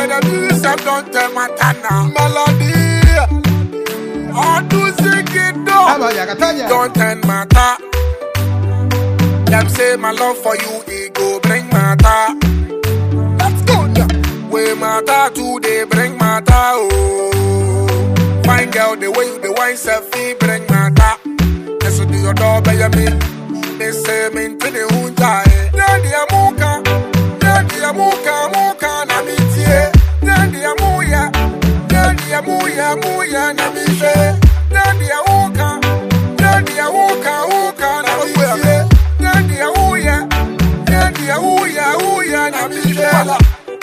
the music don't tell my tana. Melody. All do sing it Taba though. ya katanya. Don't turn matter. Them say my love for you, it go bring matter. Let's go now. We matter today, bring matter. Oh, fine girl, the way you the wine selfie bring matter. Yes, you do your door, baby me. They say me to the hunta. Nandi amuka, nandi amuka, amuka na mitie. Nandi amuya, nandi amuya, amuya na mitie. Nandi amuka, nandi amuka, amuka na mitie. Nandi amuya, nandi amuya, amuya na mitie.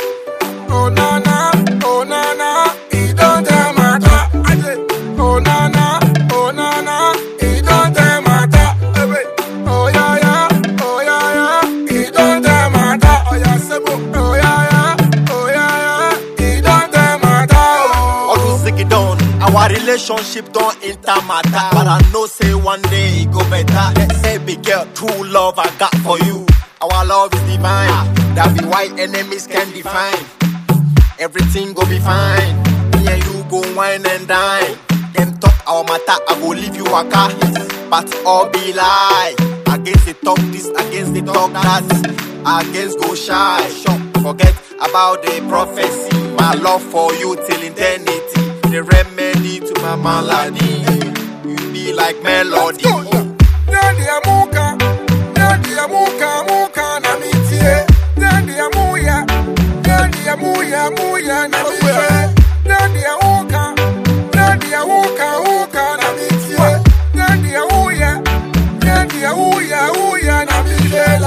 Oh na na, oh na na, it don't matter. Oh na na, oh na na, it don't matter. Oh yeah yeah, oh yeah yeah, it don't matter. Oh yeah sebo, oh yeah yeah, oh yeah yeah, it don't matter. All Oh. those it done. Our relationship don't enter matter. But I know say one day it go better. Say big girl, true love I got for you. Our love is divine. That be why enemies can define. Everything go be fine. Me and you go wine and dine. Them talk our matter, I go leave you a car. But all be lie. Against the talk this, against the talk that. Against go shy. Forget about the prophecy. My love for you till eternity. The remedy to my malady. You be like melody. Nandi amuka, nandi amuka, amuka na mitie. Nandi amuya, nandi amuya, amuya na mitie. Nandi amuka, nandi amuka, amuka na mitie. Nandi amuya, nandi amuya, amuya na mitie.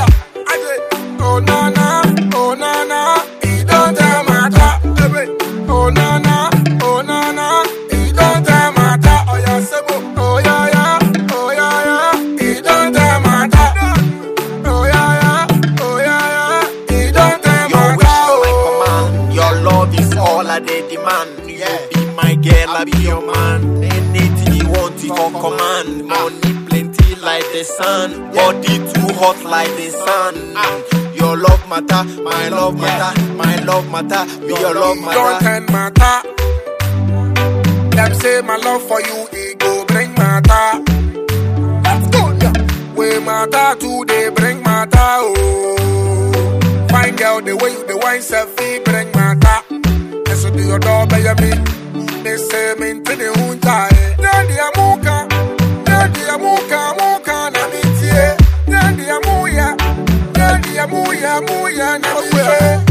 Oh na na, oh na na, it don't matter. Oh na na, oh na na, it don't matter. Oh yeah, sebo, oh yeah yeah, oh yeah yeah, it don't matter. Oh yeah yeah, oh yeah yeah, it don't Your wish matter. my command. Your love is all I dey demand. You be my girl, I be your man. Anything you want, you for command. Money plenty like the sun. Body too hot like the sun. Your love matter, my love matter, my love matter, be your love Don't matter. turn matter. Them say my love for you, it go bring matter. Let's go now. We matter today, bring matter. Oh, fine girl, the way you the wine selfie bring matter. Yes, you do your door, baby me. They say me to the hunta. Nandi amuka, nandi amuka, amuka na mitie. Nandi amuya, nandi amuya, amuya na mitie.